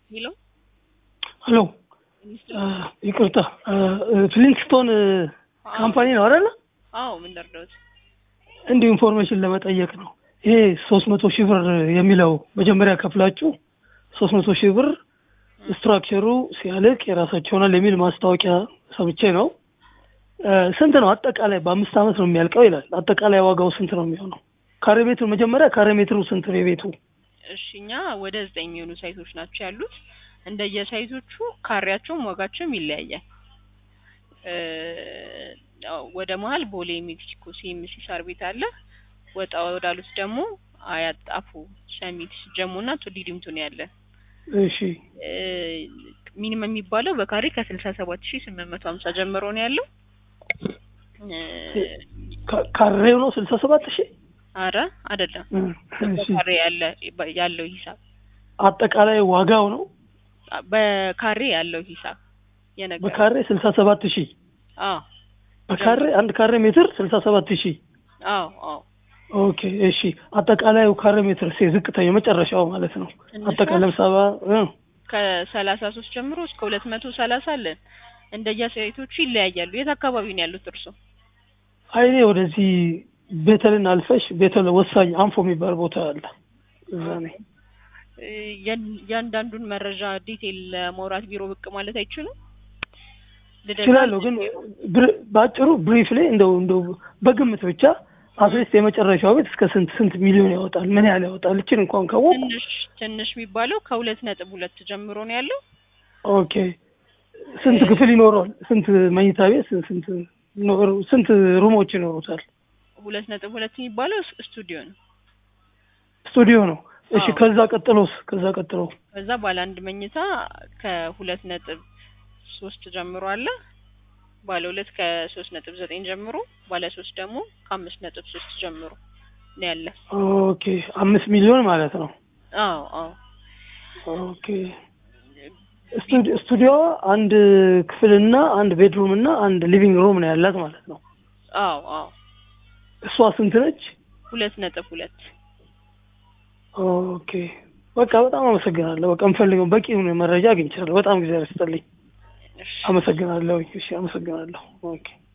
ሄሎ ሄሎ ይቅርታ ፍሊንክስቶን ካምፓኒ ነው አይደለ? አዎ ምን ደርደውት እንዲሁ ኢንፎርሜሽን ለመጠየቅ ነው። ይሄ ሶስት መቶ ሺህ ብር የሚለው መጀመሪያ ከፍላችሁ ሶስት መቶ ሺህ ብር ስትራክቸሩ ሲያልቅ የራሳቸው ይሆናል የሚል ማስታወቂያ ሰምቼ ነው። ስንት ነው አጠቃላይ? በአምስት ዓመት ነው የሚያልቀው ይላል። አጠቃላይ ዋጋው ስንት ነው የሚሆነው? ካሬ ሜትሩ መጀመሪያ ካሬ ሜትሩ ስንት ነው የቤቱ? እሺ እኛ ወደ ዘጠኝ የሚሆኑ ሳይቶች ናቸው ያሉት። እንደየሳይቶቹ ካሬያቸውም ዋጋቸውም ይለያያል። ወደ መሀል ቦሌ ሜክሲኮ ሲኤምሲ ሳር ቤት አለ። ወጣ ወዳሉት ደግሞ አያት፣ ጣፎ፣ ሰሚት፣ ጀሞ እና ቱሊ ዲምቱ ነው ያለ። እሺ ሚኒመም የሚባለው በካሬ ከስልሳ ሰባት ሺህ ስምንት መቶ ሀምሳ ጀምሮ ነው ያለው። ካሬው ነው ስልሳ ሰባት ሺህ አረ አይደለም፣ እሺ በካሬ ያለ ያለው ሂሳብ አጠቃላይ ዋጋው ነው በካሬ ያለው ሂሳብ የነገር በካሬ ስልሳ ሰባት ሺህ አዎ በካሬ አንድ ካሬ ሜትር ስልሳ ሰባት ሺህ አዎ አዎ ኦኬ እሺ አጠቃላዩ ካሬ ሜትር ሴ ዝቅተኛ የመጨረሻው ማለት ነው ትንሿ አጠቃላይ ሰባ እ ከሰላሳ ሶስት ጀምሮ እስከ ሁለት መቶ ሰላሳ አለን። እንደየሳይቶቹ ይለያያሉ። የት አካባቢ ነው ያሉት እርሶ? አይኔ ወደዚህ ቤተልን አልፈሽ ቤተል ወሳኝ አንፎ የሚባል ቦታ አለ እዛ ነኝ ያን- ያንዳንዱን መረጃ ዲቴል ለማውራት ቢሮ ብቅ ማለት አይችሉም? ልደታ እችላለሁ ግን ብር- በአጭሩ ብሪፍ ላይ እንደው እንደው በግምት ብቻ አትሊስት የመጨረሻው ቤት እስከ ስንት ስንት ሚሊዮን ያወጣል ምን ያህል ያወጣል እችን እንኳን ካወቁ ትንሽ ትንሽ የሚባለው ከሁለት ነጥብ ሁለት ጀምሮ ነው ያለው። ኦኬ ስንት ክፍል ይኖረዋል ስንት መኝታ ቤት ስንት ስንት ኖር- ስንት ሩሞች ይኖሩታል ሁለት ነጥብ ሁለት የሚባለው ስ- ስቱዲዮ ነው። ስቱዲዮ ነው እሺ አዎ። ከዛ ቀጥሎስ ከዛ ቀጥሎ ከዛ ባለ አንድ መኝታ ከሁለት ነጥብ ሶስት ጀምሮ አለ። ባለ ሁለት ከሶስት ነጥብ ዘጠኝ ጀምሮ፣ ባለ ሶስት ደግሞ ከአምስት ነጥብ ሶስት ጀምሮ ነው ያለ። ኦኬ አምስት ሚሊዮን ማለት ነው አዎ አዎ ኦኬ ስቱዲ- ስቱዲዮ አንድ ክፍልና አንድ ቤድሩም እና አንድ ሊቪንግ ሩም ነው ያላት ማለት ነው አዎ አዎ እሷ ስንት ነች ሁለት ነጥብ ሁለት ኦኬ በቃ በጣም አመሰግናለሁ በቃ የምፈልገው በቂ የሆነ መረጃ አግኝቻለሁ በጣም ጊዜ ያስጠልኝ እሺ አመሰግናለሁ እሺ አመሰግናለሁ ኦኬ